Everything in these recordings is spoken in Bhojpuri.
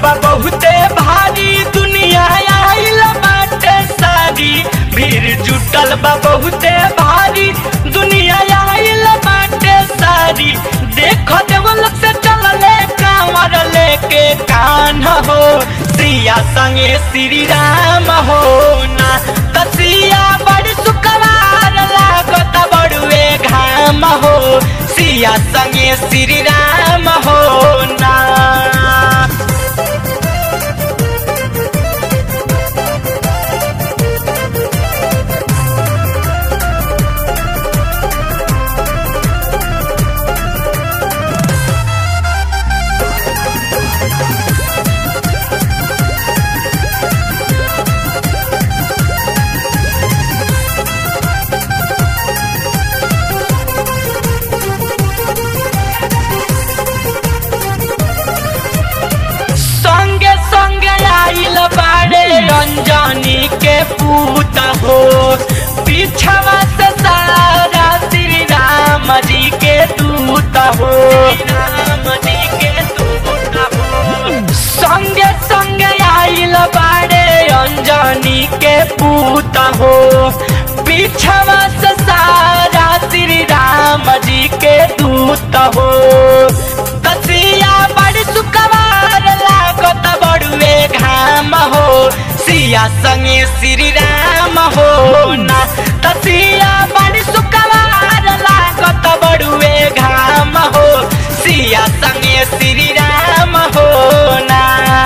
बा बहुते भारी दुनिया आइल बाटे सारी भीड़ जुटल बा बहुते भारी दुनिया आइल बाटे सारी देखो देवलोक से चलले कांवर लेके कान हो सिया संगे श्री राम हो ना तसिया बड़ सुकवार लागत बड़ुए घाम हो सिया संगे श्री राम हो ना संगे संगे आइल बाड़े रंजनी के पूत हो पीछवा से सारा श्री राम जी के दूत हो राम जी के दूत हो संगे संगे आइल बाड़े अंजनी के पूत हो पीछवा से सारा श्री राम जी के दूत हो तसिया बड़ सुकवार लागत बड़ुए घाम हो सिया संगे श्री राम हो ना तसिया बड़ सुकवार लागत बड़ुए घाम हो सिया संगे श्री राम हो ना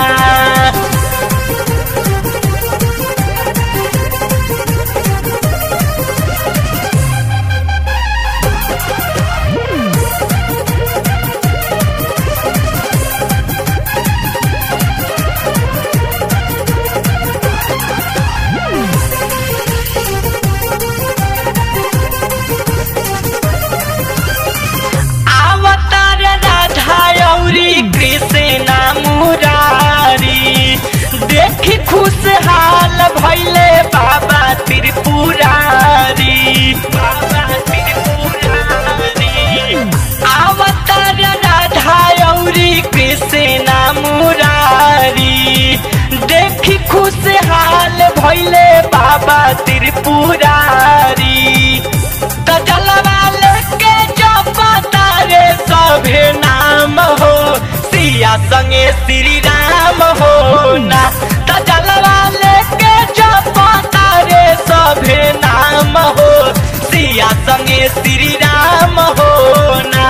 अवतार राधा औरी कृष्ण मुरारी देखी खुशहाल भैले बाबा त्रिपुरारी बाबा त्रिपुरारी अवतार राधा औरी कृष्ण मुरारी देखी खुशहाल भैले बाबा त्रिपुरारी त जलवा लेके जपता रे सभे नाम हो सिया संगे श्री राम हो ना त जलवा लेके जपता रे सभे नाम हो सिया संगे श्री राम हो ना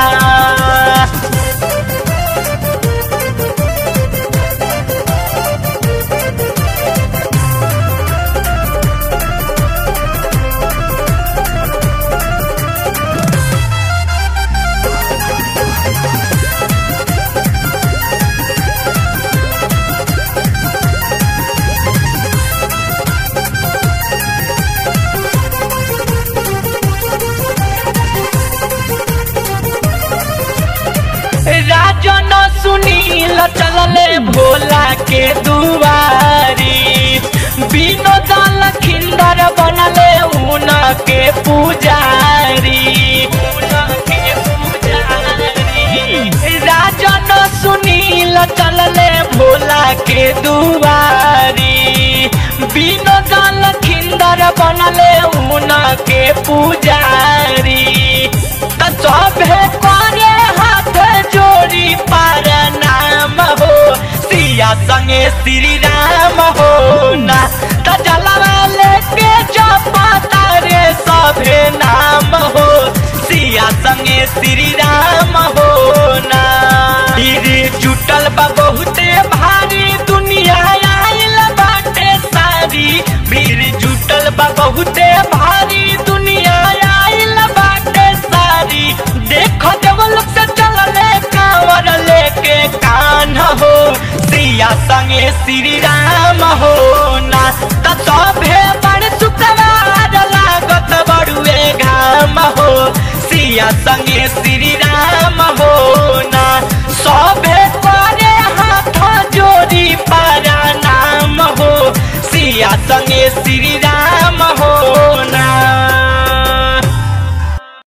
राजन सुनील चलले भोला के दुआरी विनोद लखिंदर बनले उन के पुजारी उन के पुजारी राजन सुनील चलले भोला के दुआरी विनोद लखिंदर बनले उन के पुजारी त सभे करे हाथ जोड़ी पर नाम हो सिया संगे श्री राम हो ना त जलवा लेके जपता रे सभे नाम हो सिया संगे श्री राम हो ना फिर जुटल बा बहुते भारी दुनिया आइल बाटे सारी भीड़ जुटल बा बहुते भारी दुनिया आइल बाटे सारी देखो देवलोक से चलले कांवर लेके कान हो सिया संगे श्री राम हो ना त सभे बड़ सुखवार लागत बड़ुए घाम हो सिया संगे श्री राम हो ना सभे करे हाथ जोड़ी पारा नाम हो सिया संगे श्री राम हो ना